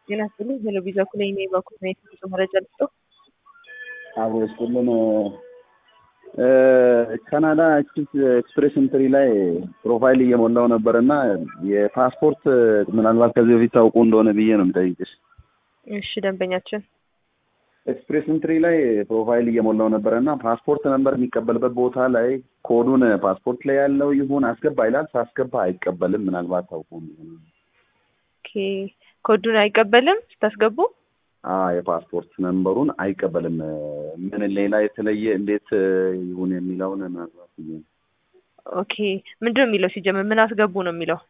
ጤና ይስጥልኝ ቴሌቪዥን ኩለኝ ነኝ በኩል ነው የትምህርት መረጃ ልስጠው። አብሮ ስጥልን ካናዳ ኤክስፕሬስ ኢንትሪ ላይ ፕሮፋይል እየሞላው ነበር እና የፓስፖርት ምናልባት ከዚህ በፊት ታውቁ እንደሆነ ብዬ ነው የምጠይቅሽ። እሺ ደንበኛችን ኤክስፕሬስ ኢንትሪ ላይ ፕሮፋይል እየሞላው ነበረ እና ፓስፖርት ነምበር የሚቀበልበት ቦታ ላይ ኮዱን ፓስፖርት ላይ ያለው ይሁን አስገባ ይላል። ሳስገባ አይቀበልም። ምናልባት ታውቁ እንደሆነ ኦኬ ኮዱን አይቀበልም ስታስገቡ የፓስፖርት ነምበሩን አይቀበልም። ምን ሌላ የተለየ እንዴት ይሁን የሚለውን ምናልባት ብዬ ነው። ኦኬ ምንድን ነው የሚለው ሲጀምር ምን አስገቡ ነው የሚለው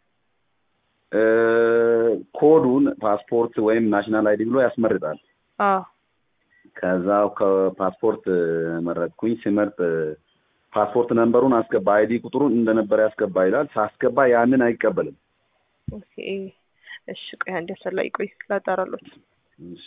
ኮዱን ፓስፖርት ወይም ናሽናል አይዲ ብሎ ያስመርጣል። አዎ ከዛ ከፓስፖርት መረጥኩኝ። ሲመርጥ ፓስፖርት ነምበሩን አስገባ፣ አይዲ ቁጥሩን እንደነበረ ያስገባ ይላል። ሳስገባ ያንን አይቀበልም። ኦኬ እሺ ቆይ አንድ ያሰላ ቆይ ላጣራሎት እሺ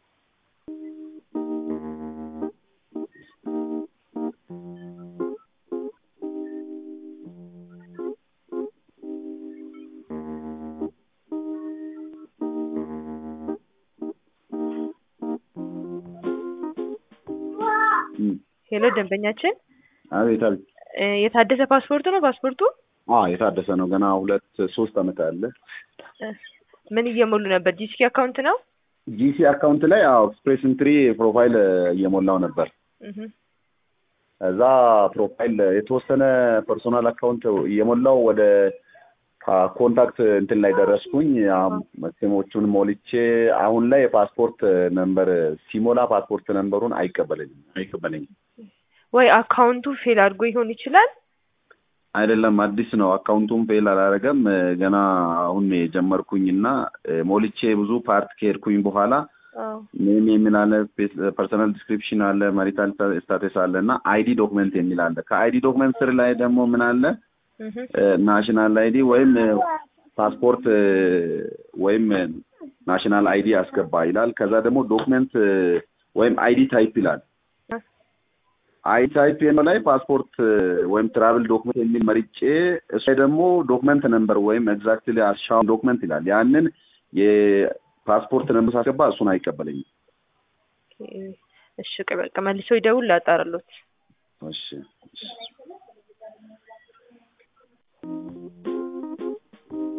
ሄሎ ደንበኛችን አቤት አቤት። እ የታደሰ ፓስፖርት ነው ፓስፖርቱ አዎ የታደሰ ነው። ገና ሁለት ሶስት አመት አለ። እ ምን እየሞሉ ነበር ጂሲኪ አካውንት ነው ጂሲ አካውንት ላይ አዎ ኤክስፕሬስ ኢንትሪ ፕሮፋይል እየሞላው ነበር። እህ እዛ ፕሮፋይል የተወሰነ ፐርሶናል አካውንት እየሞላው ወደ ኮንታክት እንትን ላይ ደረስኩኝ። ስሞቹን ሞልቼ አሁን ላይ የፓስፖርት ነምበር ሲሞላ ፓስፖርት ነምበሩን አይቀበለኝም አይቀበለኝም። ወይ አካውንቱ ፌል አድርጎ ይሆን ይችላል። አይደለም አዲስ ነው። አካውንቱም ፌል አላረገም። ገና አሁን የጀመርኩኝ እና ሞልቼ ብዙ ፓርት ከሄድኩኝ በኋላ አዎ ኔም የሚል አለ፣ ፐርሰናል ዲስክሪፕሽን አለ፣ ማሪታል ስታተስ አለ እና አይዲ ዶክመንት የሚል አለ። ከአይዲ ዶክመንት ስር ላይ ደግሞ ምን አለ እህ ናሽናል አይዲ ወይም ፓስፖርት ወይም ናሽናል አይዲ አስገባ ይላል። ከዛ ደግሞ ዶክመንት ወይም አይዲ ታይፕ ይላል። አይዲ ታይፕ የሚለው ላይ ፓስፖርት ወይም ትራቭል ዶክመንት የሚል መርጬ እሱ ላይ ደግሞ ዶክመንት ነምበር ወይም ኤግዛክትሊ አሻውን ዶክመንት ይላል። ያንን የፓስፖርት ነምበር ሳስገባ እሱን አይቀበለኝም። ኦኬ እሺ ቆይ በቃ መልሶ ይደውል ላጣራሎት እሺ እሺ